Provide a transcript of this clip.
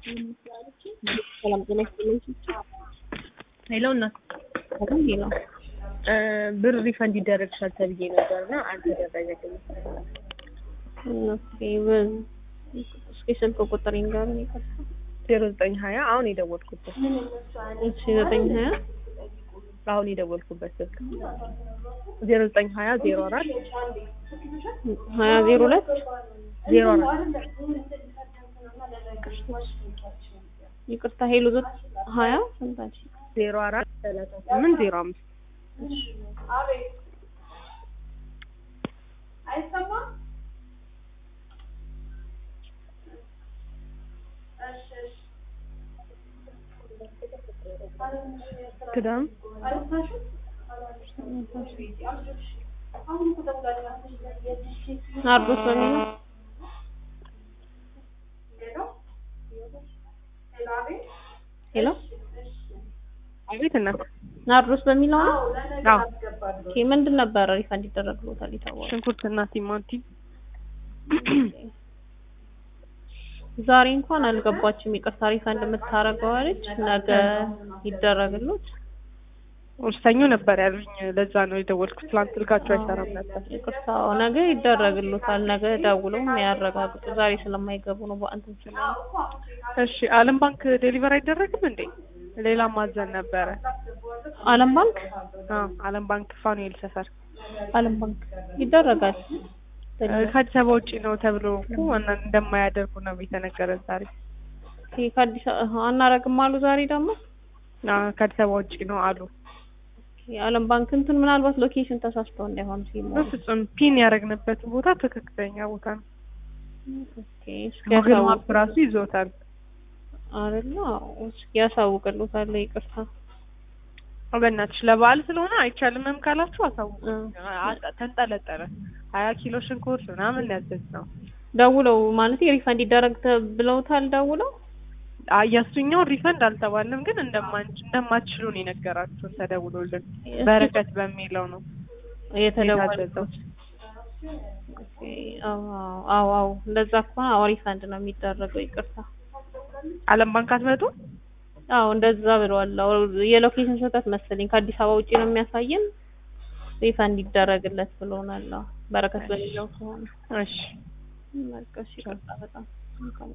ሰላም ጤና ይስጥልኝ። ሄሎ እናት አሁን ሄሎ ብር ሪፈንድ ይደረግሻል ተብዬ ነበር እና አልተደረገልኝም። ኦኬ በ- እስኪ ስልክ ቁጥር ይንገሩኝ። ይቅርታ። ዜሮ ዘጠኝ ሀያ አሁን የደወልኩበት እሺ ዘጠኝ ሀያ አሁን የደወልኩበት ስልክ ዜሮ ዘጠኝ ሀያ ዜሮ አራት ሀያ ዜሮ ሁለት ዜሮ አራት ይቅርታ ሄሎ ዘ ሀያ ስንታች ዜሮ አራት ሰላሳ ስምንት ዜሮ አምስት ክዳም ናርዶስ በሚለው ሄሎ አቤት እናት ናርዶስ በሚለው ነው። አዎ ኦኬ ምንድን ነበረ ሪፈንድ ይደረግሎታል የታወቀው? ሽንኩርትና ቲማቲም ዛሬ እንኳን አልገባችም። ይቅርታ ሪፈንድ የምታረገው አለች። ነገ ይደረግሎት። ሰኞ ነበር ያሉኝ ለዛ ነው የደወልኩት ትላንት ስልካቸው አይሰራም ነበር ይቅርታ ነገ ይደረግሎታል። ነገ ደውለው ያረጋግጡ። ዛሬ ስለማይገቡ ነው በእንትን ስለ እሺ አለም ባንክ ዴሊቨር አይደረግም እንዴ ሌላ ማዘን ነበረ አለም ባንክ አዎ አለም ባንክ ፋኑኤል ሰፈር አለም ባንክ ይደረጋል። ከአዲስ አበባ ውጭ ነው ተብሎ እኮ እና እንደማያደርጉ ነው የተነገረን ዛሬ ኦኬ ከአዲስ አበባ አናረግም አሉ። ዛሬ ደግሞ አዎ ከአዲስ አበባ ውጭ ነው አሉ የአለም ባንክ እንትን ምናልባት ሎኬሽን ተሳስተው እንዳይሆን ሲሞሉ በፍጹም ፒን ያደረግንበት ቦታ ትክክለኛ ቦታ ነው ኦኬ እስኪ ጉግል ያሳውቅ ማፕ ራሱ ይዞታል አይደለ? አዎ እስኪ ያሳውቅልዎታል። ይቅርታ በእናትሽ ለበዓል ስለሆነ አይቻልምም ካላችሁ አሳውቁ እ አ- ተንጠለጠለ ሀያ ኪሎ ሽንኩርት ምናምን ያዘዝ ነው ደውለው ማለት ሪፈንድ ይደረግ ተ- ብለውታል። ደውለው የእሱኛው ሪፈንድ አልተባልንም ግን እንደማንች እንደማትችሉ ነው የነገራችሁን ተደውሎልን እስኪ በረከት በሚለው ነው የተደወለው የታዘዘው ኦኬ፣ አዎ አዎ አዎ እንደዛ ከሆነ አዎ ሪፈንድ ነው የሚደረገው። ይቅርታ አለም ባንክ አትመጡ አዎ እንደዛ ብለዋል። አዎ የሎኬሽን ስህተት መሰለኝ ከአዲስ አበባ ውጪ ነው የሚያሳየን። ሪፈንድ ይደረግለት ብሎናል። አዎ በረከት በሚለው ከሆነ እሺ በቃ እሺ፣ ይቅርታ በጣም